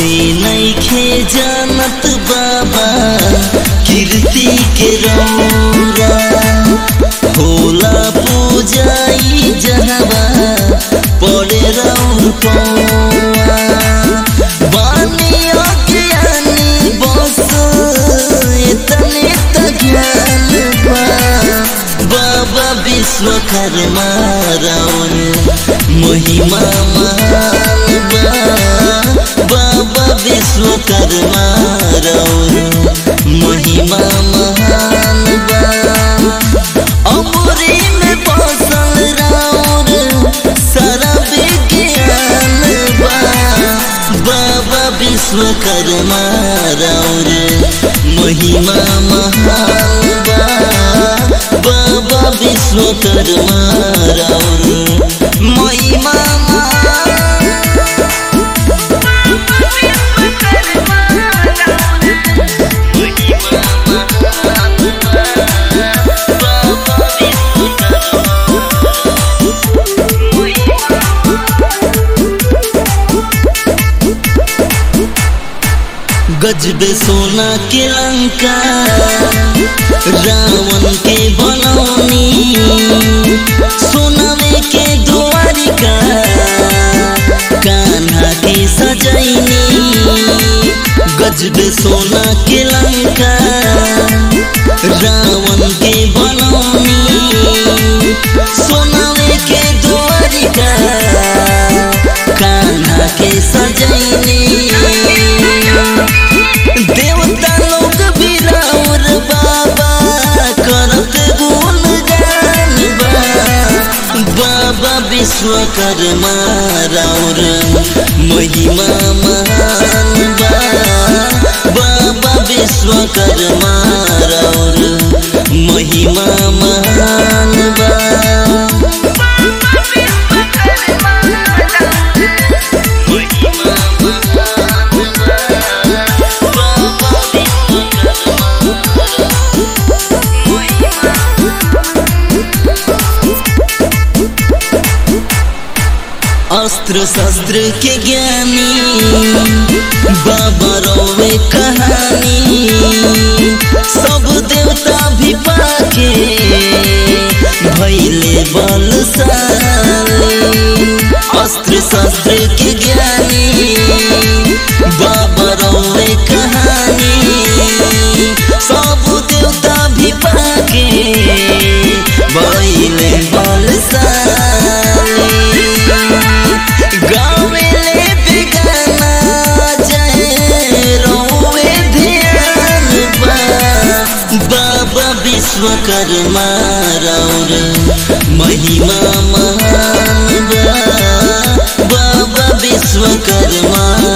कोई नइखे जानत बाबा कीर्ति के रौरा होला पूजाई जहवा पड़े रौर पौआ बानी अज्ञानी बस इतने त ज्ञान बा बाबा विश्वकर्मा राउर महिमा महान बा बाबा विश्वकर्मा राउर महिमा महान बा अमरी में बसल राउर सारा विज्ञान बा बाबा विश्वकर्मा राउर महिमा महान बा बाबा विश्वकर्मा राउर महिमा महान गजबे सोना के लंका रावण के बनौनी सोनावे के द्वारिका कान्हा के सजैनी गजबे सोना के लंका रावण के बनौनी सोनावे के द्वारिका कान्हा के सजैनी देवता लोग भी राउर बाबा करत गुण गान बा बाबा विश्वकर्मा राउर महिमा महान बा बाबा विश्वकर्मा राउर महिमा महान बा अस्त्र शस्त्र के ज्ञानी बाबा रोवे कहानी सब देवता भी पाके भैले बलशाली अस्त्र शस्त्र के ज्ञानी बाबा रोवे कहानी सब देवता भी पाके भैले बलशाली गावेले बेगाना जय रोवे ध्यान बा बाबा विश्वकर्मा राउर महिमा महान बा बाबा विश्वकर्मा